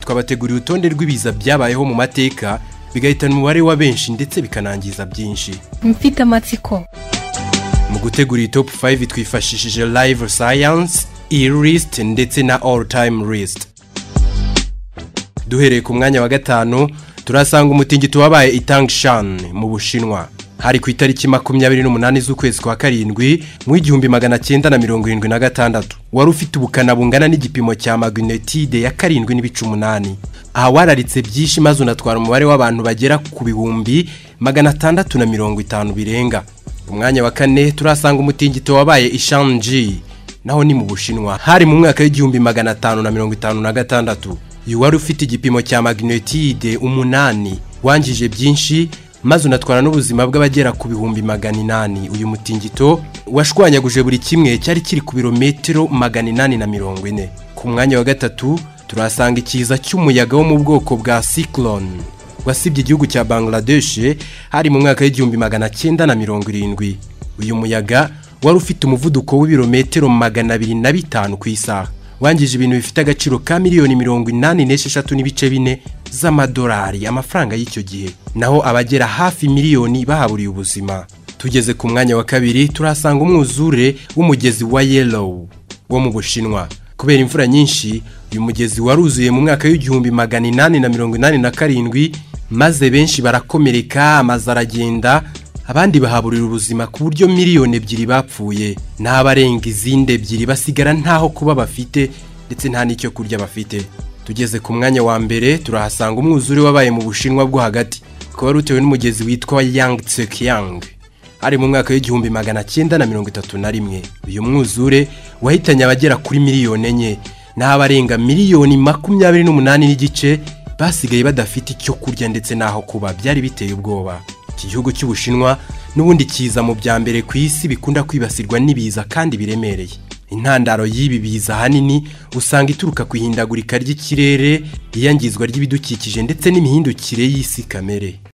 twabateguriye urutonde rw'ibiza byabayeho mu mateka bigahitana umubare wa benshi ndetse bikanangiza byinshi mfite amatsiko mu gutegura iyi top 5 twifashishije live science e-list ndetse na all time list duhereye ku mwanya wa gatanu turasanga umutingito wabaye itangshan mu bushinwa hari ku itariki makumyabiri n'umunani z'ukwezi kwa karindwi mu igihumbi magana cyenda na mirongo irindwi na gatandatu wari ufite ubukana bungana n'igipimo cya magnetide ya karindwi n'ibice umunani aha wararitse byinshi maze unatwara umubare w'abantu bagera ku bihumbi magana atandatu na mirongo itanu birenga ku mwanya wa kane turasanga umutingito wabaye ishanji naho ni mu bushinwa hari mu mwaka w'igihumbi magana atanu na mirongo itanu na gatandatu uyu wari ufite igipimo cya magnetide umunani wangije byinshi maze unatwara n'ubuzima bw'abagera ku bihumbi magana inani uyu mutingito washwanyaguje buri kimwe cyari kiri ku birometero magana inani na mirongo ine ku mwanya wa gatatu turahasanga ikiza cy'umuyaga wo mu bwoko bwa cyclone wasibye igihugu cya bangladesh hari mu mwaka w'igihumbi magana cyenda na mirongo irindwi uyu muyaga wari ufite umuvuduko w'ibirometero magana abiri na bitanu ku isaha wangije ibintu bifite agaciro ka miliyoni mirongo inani n'esheshatu n'ibice bine z'amadolari amafaranga y'icyo gihe naho abagera hafi miliyoni bahaburiye ubuzima tugeze ku mwanya wa kabiri turahasanga umwuzure w'umugezi wa yellow wo mu bushinwa kubera imvura nyinshi uyu mugezi waruzuye mu mwaka w'igihumbi magana inani na mirongo inani na karindwi maze benshi barakomereka amazu aragenda abandi bahaburira ubuzima ku buryo miliyoni ebyiri bapfuye n'abarenga izindi ebyiri basigara ntaho kuba bafite ndetse nta n'icyo kurya bafite tugeze ku mwanya wa mbere turahasanga umwuzure wabaye mu bushinwa bwo hagati ukaba wari utewe n'umugezi witwa yang tsekiyang ari mu mwaka w'igihumbi magana cyenda na mirongo itatu na rimwe uyu mwuzure wahitanye abagera kuri miliyoni enye n'abarenga miliyoni makumyabiri n'umunani n'igice basigaye badafite icyo kurya ndetse n'aho kuba byari biteye ubwoba iki gihugu cy'ubushinwa n'ubundi kiza mu bya mbere ku isi bikunda kwibasirwa n'ibiza kandi biremereye intandaro y'ibi biza ahanini usanga ituruka ku ihindagurika ry'ikirere iyangizwa ry'ibidukikije ndetse n'imihindukire y'isi kamere